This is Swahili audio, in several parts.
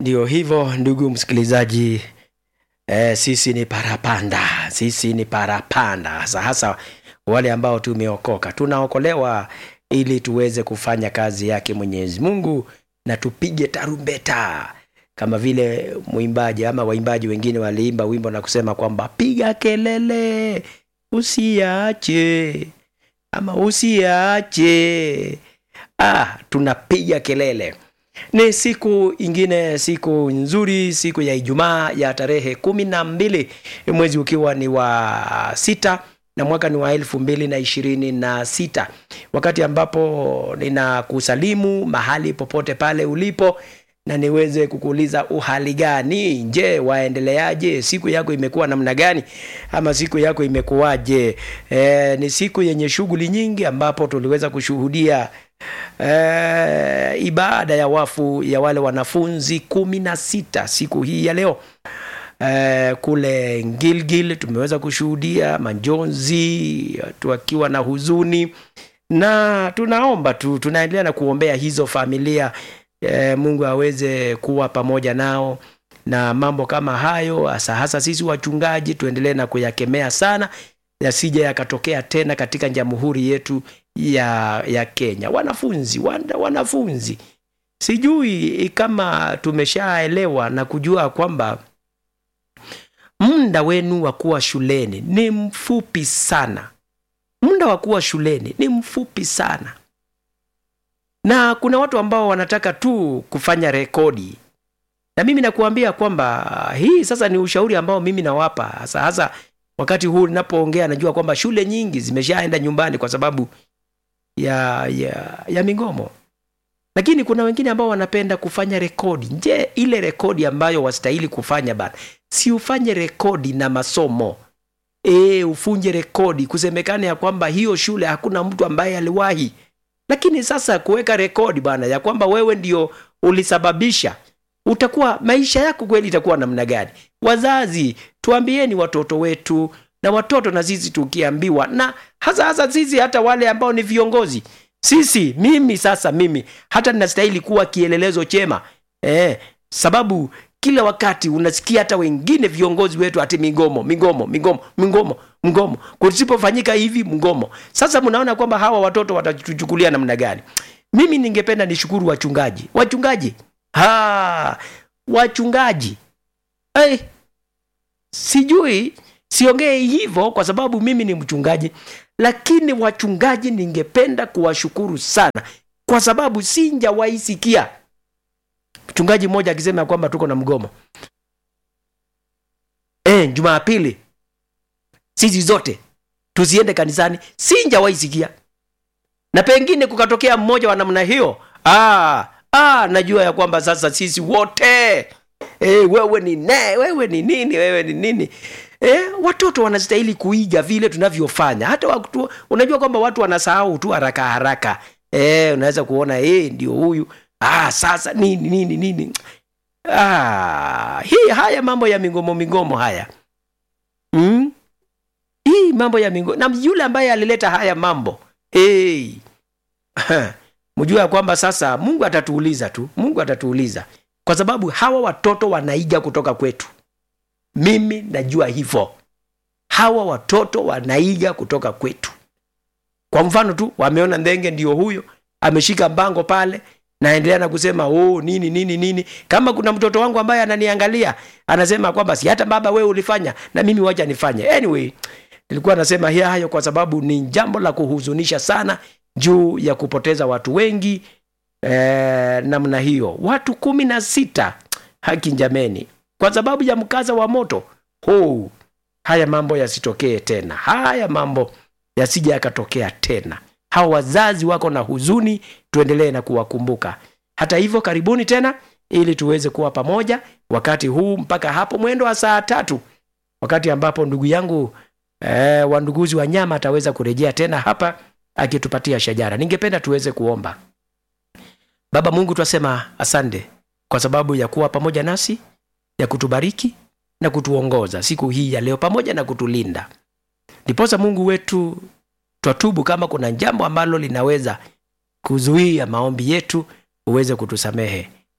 ndio hivyo ndugu msikilizaji e, sisi ni parapanda sisi ni parapanda hasa hasa wale ambao tumeokoka tunaokolewa ili tuweze kufanya kazi yake mwenyezi mungu na tupige tarumbeta kama vile mwimbaji ama waimbaji wengine waliimba wimbo na kusema kwamba piga kelele usiache ama usiache ah, tunapiga kelele ni siku ingine siku nzuri siku ya ijumaa ya tarehe kumi na mbili mwezi ukiwa ni wa sita na mwaka ni wa elfu mbili na ishirini na sita wakati ambapo ninakusalimu mahali popote pale ulipo na niweze kukuuliza uhali gani je waendeleaje siku yako imekuwa namna gani ama siku yako imekuwaje e, ni siku yenye shughuli nyingi ambapo tuliweza kushuhudia e, ibada ya wafu ya wale wanafunzi kumi na sita siku hii ya leo e, kule Gilgil tumeweza kushuhudia majonzi tukiwa na huzuni na tunaomba tu tunaendelea na kuombea hizo familia e, mungu aweze kuwa pamoja nao na mambo kama hayo hasa hasa sisi wachungaji tuendelee na kuyakemea sana yasije yakatokea tena katika jamhuri yetu ya ya kenya wanafunzi wana, wanafunzi sijui kama tumeshaelewa na kujua kwamba muda wenu wa kuwa shuleni ni mfupi sana muda wa kuwa shuleni ni mfupi sana na kuna watu ambao wanataka tu kufanya rekodi na mimi nakuambia kwamba hii sasa ni ushauri ambao mimi nawapa hasa hasa wakati huu ninapoongea najua kwamba shule nyingi zimeshaenda nyumbani kwa sababu ya ya, ya migomo lakini kuna wengine ambao wanapenda kufanya rekodi je ile rekodi ambayo wastahili kufanya bana si ufanye rekodi na masomo e, ufunje rekodi kusemekana ya kwamba hiyo shule hakuna mtu ambaye aliwahi lakini sasa kuweka rekodi bwana ya kwamba wewe ndio ulisababisha utakuwa maisha yako kweli itakuwa namna gani wazazi tuambieni watoto wetu na watoto na sisi tukiambiwa na hasa hasa sisi hata wale ambao ni viongozi sisi mimi sasa mimi hata ninastahili kuwa kielelezo chema eh, sababu kila wakati unasikia hata wengine viongozi wetu ati migomo migomo migomo migomo mgomo kusipofanyika hivi mgomo sasa mnaona kwamba hawa watoto watatuchukulia namna gani mimi ningependa nishukuru wachungaji wachungaji ha, wachungaji hey, sijui siongee hivyo kwa sababu mimi ni mchungaji lakini wachungaji ningependa kuwashukuru sana kwa sababu sinjawaisikia mchungaji mmoja akisema kwamba tuko na mgomo e, jumapili sisi zote tusiende kanisani sinjawaisikia na pengine kukatokea mmoja wa namna hiyo ah, ah, najua ya kwamba sasa sisi wote e, wewe ni ne wewe ni nini wewe ni nini e, watoto wanastahili kuiga vile tunavyofanya hata watu, unajua kwamba watu wanasahau tu haraka haraka e, unaweza kuona e, ndio huyu ah, sasa nini nini nini ah, hii haya mambo ya migomo migomo haya mm? hii mambo ya migomo na yule ambaye alileta haya mambo hey. mjua ya kwamba sasa mungu atatuuliza tu mungu atatuuliza kwa sababu hawa watoto wanaiga kutoka kwetu mimi najua hivyo hawa watoto wanaiga kutoka kwetu kwa mfano tu wameona ndenge ndio huyo ameshika mbango pale naendelea na kusema oh, nini nini nini kama kuna mtoto wangu ambaye ananiangalia anasema kwamba si hata baba wewe ulifanya na mimi wacha nifanye anyway nilikuwa nasema hiya hayo kwa sababu ni jambo la kuhuzunisha sana juu ya kupoteza watu wengi eh, namna hiyo watu kumi na sita haki njameni kwa sababu ya mkaza wa moto oh, haya mambo yasitokee tena haya mambo yasija yakatokea tena hawa wazazi wako na huzuni tuendelee na kuwakumbuka hata hivyo karibuni tena ili tuweze kuwa pamoja wakati huu mpaka hapo mwendo wa saa tatu wakati ambapo ndugu yangu eh, wanduguzi wa nyama ataweza kurejea tena hapa akitupatia shajara ningependa tuweze kuomba baba mungu twasema asante kwa sababu ya kuwa pamoja nasi ya kutubariki na kutuongoza siku hii ya leo pamoja na kutulinda ndiposa mungu wetu twatubu kama kuna jambo ambalo linaweza kuzuia maombi yetu uweze kutusamehe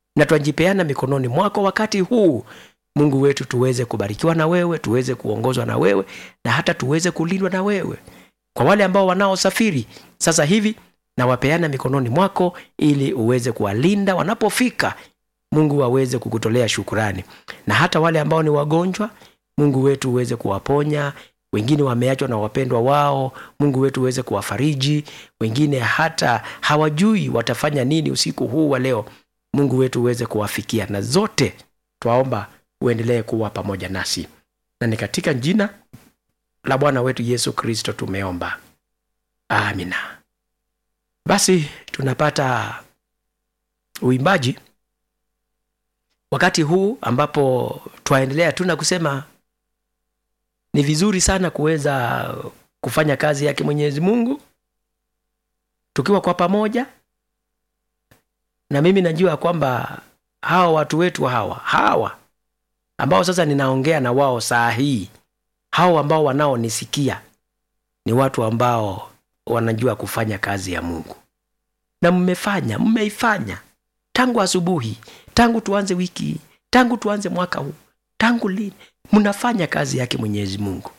na twajipeana mikononi mwako wakati huu mungu wetu tuweze kubarikiwa na wewe tuweze kuongozwa na wewe na hata tuweze kulindwa na wewe kwa wale ambao wanaosafiri sasa hivi na wapeana mikononi mwako ili uweze kuwalinda wanapofika mungu aweze kukutolea shukurani na hata wale ambao ni wagonjwa mungu wetu uweze kuwaponya wengine wameachwa na wapendwa wao mungu wetu uweze kuwafariji wengine hata hawajui watafanya nini usiku huu wa leo mungu wetu uweze kuwafikia na zote twaomba uendelee kuwa pamoja nasi na ni katika jina la bwana wetu yesu kristo tumeomba amina basi tunapata uimbaji wakati huu ambapo twaendelea tu na kusema ni vizuri sana kuweza kufanya kazi yake mwenyezi mungu tukiwa kwa pamoja na mimi najua kwamba hawa watu wetu hawa hawa ambao sasa ninaongea na wao saa hii hao ambao wanaonisikia ni watu ambao wanajua kufanya kazi ya mungu na mmefanya mmeifanya tangu asubuhi tangu tuanze wiki hii tangu tuanze mwaka huu tangu lini mnafanya kazi yake mwenyezi mungu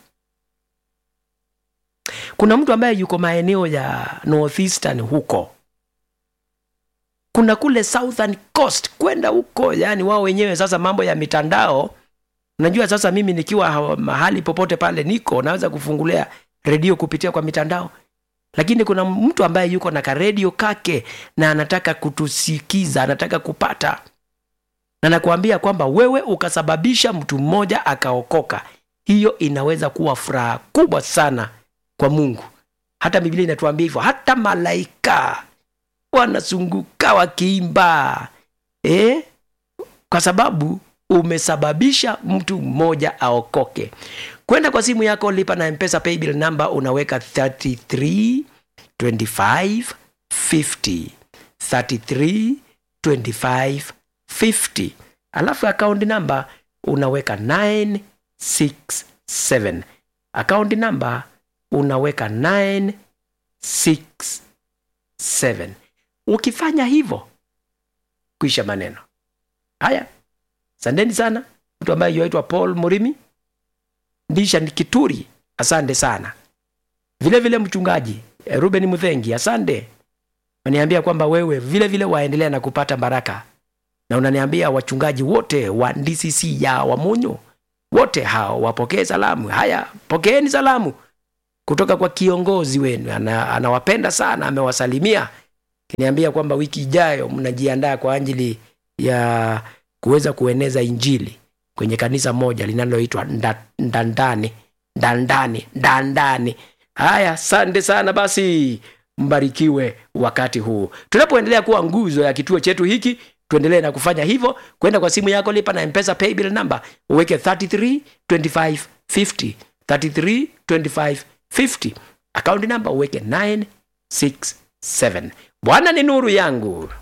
kuna mtu ambaye yuko maeneo ya northeastern huko kuna kule southern coast kwenda huko yani wao wenyewe sasa mambo ya mitandao najua sasa mimi nikiwa hawa- mahali popote pale niko naweza kufungulia redio kupitia kwa mitandao lakini kuna mtu ambaye yuko na karedio kake na anataka kutusikiza anataka kupata na nakuambia kwamba wewe ukasababisha mtu mmoja akaokoka hiyo inaweza kuwa furaha kubwa sana kwa mungu hata biblia inatuambia hivyo hata malaika wanazunguka wakiimba eh? kwa sababu umesababisha mtu mmoja aokoke kwenda kwa simu yako lipa na mpesa paybill number unaweka 33 25 50 33 25 50 alafu akaunti namba unaweka 967 akaunti namba unaweka 967 ukifanya hivyo kuisha maneno haya sandeni sana mtu ambaye yuaitwa paul murimi ndisha ni kituri asante sana vile vile mchungaji eh, ruben mudhengi asante unaniambia kwamba wewe vile vile waendelea na kupata baraka na unaniambia wachungaji wote wa dcc ya wamunyo wote hao wapokee salamu haya pokeeni salamu kutoka kwa kiongozi wenu ana, anawapenda sana amewasalimia kiniambia kwamba wiki ijayo mnajiandaa kwa ajili ya kuweza kueneza injili kwenye kanisa moja linaloitwa Nda- ndandani ndandani ndandani haya asante sana basi mbarikiwe wakati huu tunapoendelea kuwa nguzo ya kituo chetu hiki tuendelee na kufanya hivyo kwenda kwa simu yako lipa na mpesa paybill number uweke 33 25 50 33 25 50 akaunti namba uweke 967 bwana ni nuru yangu